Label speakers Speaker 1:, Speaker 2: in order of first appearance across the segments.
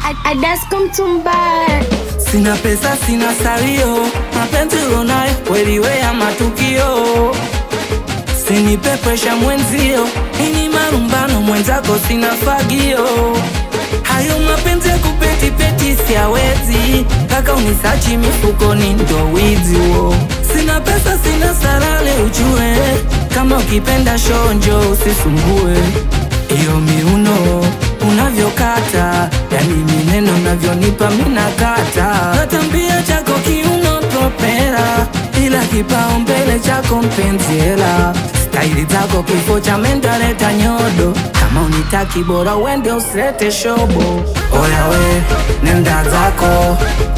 Speaker 1: Adasko Mtumbara.
Speaker 2: Sina pesa, sina salio, mapenzi unayo kweli we ya matukio. Sinipe presha mwenzio, ini marumbano mwenzako sina fagio. Hayo mapenzi ya kupetipeti siawezi, kaka unisachi mifukoni ndo wizi huo. Sina pesa, sina salale ujue, kama ukipenda shonjo usisumbue. Iyo miuno unavyokata, yani mineno unavyonipa minakata. Natambia chako kiuno propera, ila kipaumbele chako mpenzi hela. Staili zako kifo cha mendaleta nyodo, kama unitaki bora uende usilete shobo. Oya we, nenda zako,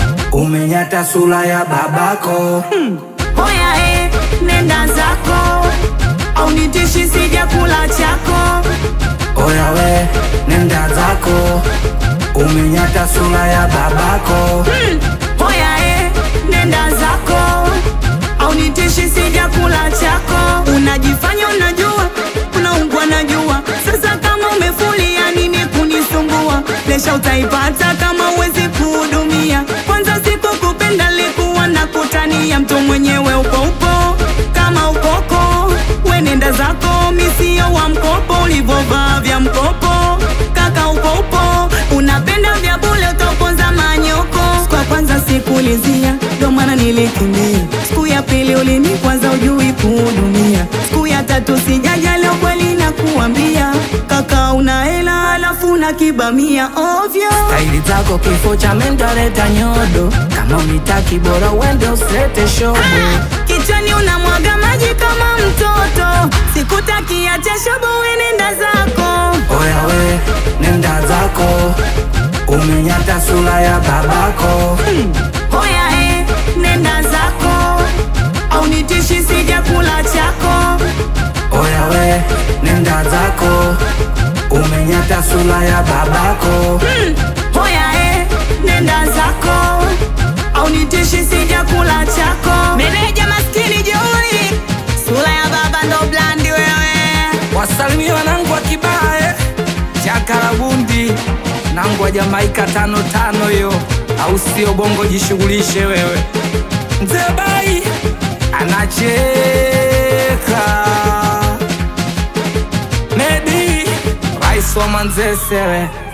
Speaker 2: umenyata sura ya babako.
Speaker 3: Hoya e, nenda zako au nitishi sija kula chako.
Speaker 2: Oya we, nenda zako, umenyata sura ya babako.
Speaker 3: Hmm. Hoya e, nenda zako au nitishi sija kula chako. Unajifanya unajua, unaungwa najua. Sasa kama umefulia nini kunisumbua? Lesha utaipata kama uwezi kuhudumia. Kwanza sikukupenda likuwa na kutania, mtu mwenyewe upo upo kama ukoko. We nenda zako, misio wa mkopo, ulivovaa vya mkopo. Kaka upo upo, unapenda vya bule, utaponza manyoko. Siku ya kwanza sikulizia, ndo maana nilikimbia. Siku ya pili ulinikwaza, ujui kuhudumia. Siku ya tatu sijaja, leo kweli nakuambia, kaka una hela alafu na kibamia ovyo.
Speaker 2: Staili zako kifo cha mendaleta nyodo, kama unitaki bora uende usilete shobo.
Speaker 3: Kichwani unamwaga maji kama mtoto, sikutakia cha shobo, we nenda zako.
Speaker 2: Oya we, nenda zako, umenyata sura ya babako.
Speaker 3: Hoya e, nenda zako au nitishi sija kula chako.
Speaker 2: Oya we, nenda zako, umenyata sura ya babako.
Speaker 3: Hmm. Hoya e, nenda zako au nitishi sija kula chako. Meneja maskini jeuri, sura ya baba ndo blandi wewe.
Speaker 2: Wasalimia wanangu wa Kibae, Chakarabundi, nangu wa Jamaika tano tano hiyo, au sio? Bongo jishughulishe wewe. Mzee Bai anacheka, Medi rais wa Manzese we